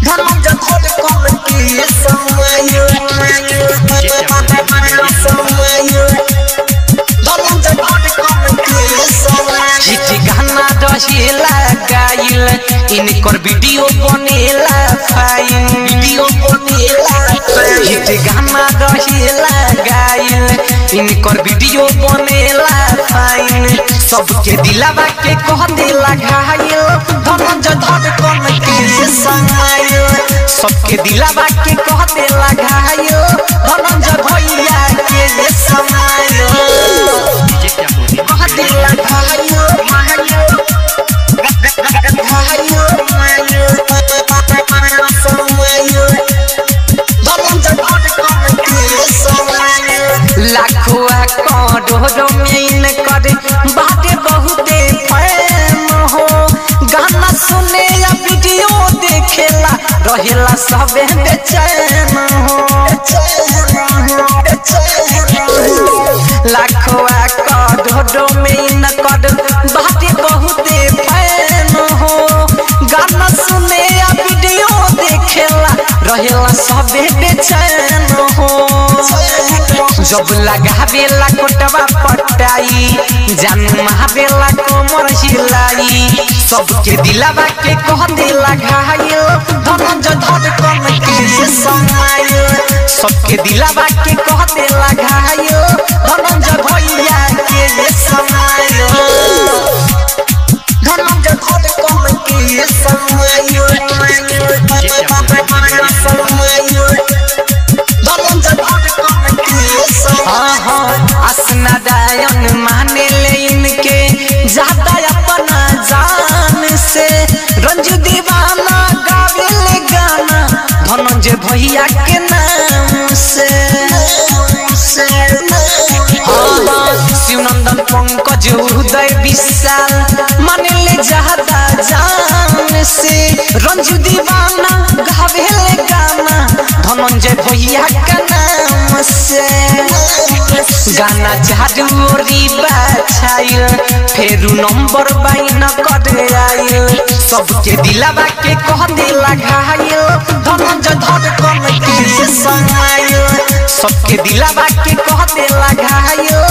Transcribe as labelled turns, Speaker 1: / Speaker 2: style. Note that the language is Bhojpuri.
Speaker 1: धनंजय धड़कन के समय समय धनंजय धड़कन के समय
Speaker 2: हिट गाना रहेला गाइल इनकर वीडियो बनेला फाइन
Speaker 1: वीडियो बनेला
Speaker 2: हिट गाना रहेला गाइल इनकर वीडियो बनेला फाइन सबके दिलावा के कह देला घायल धनंजय धड़कन के समय सबके दिलावा के कह देला घायल धनंजय भैया के समय
Speaker 1: कह देला घायल घायल घायल समय धनंजय धड़कन के समय
Speaker 2: लाखुआ करोड़ों में इनकर बाटे बहुते फैम हो गाना सुने या वीडियो देखेला रहेला सबे बेचैन हो लाखुआ करोड़ों में इनकर बाटे बहुते फैम हो गाना सुने या वीडियो देखेला रहेला सबे बेचैन हो जब लगावेला कोटवा पटाई जान महावेला कोमर हिलाई सबके दिलावा के कह देला घायल धनंजय धड़कन के समय सबके दिलावा के कह देला घायल धनंजय भैया के समय
Speaker 1: धनंजय धड़कन के समय धनंजय धड़कन के समय
Speaker 2: असनादायन माने ले इनके ज्यादा अपना जान से रंजू दीवाना गावे ले गाना धनंजय भैया के नाम से शिवनंदन पंकज उदय विशाल माने ले ज्यादा जान से रंजू दीवाना गावे ले गाना धनंजय भैया का नाम से गाना झाड़ू ओरी बाछाइल फेरू नंबर बाइन कर आइल सबके दिलावा के कह देला घायल धनंजय धड़कन के समय सबके दिलावा के कह देला घायल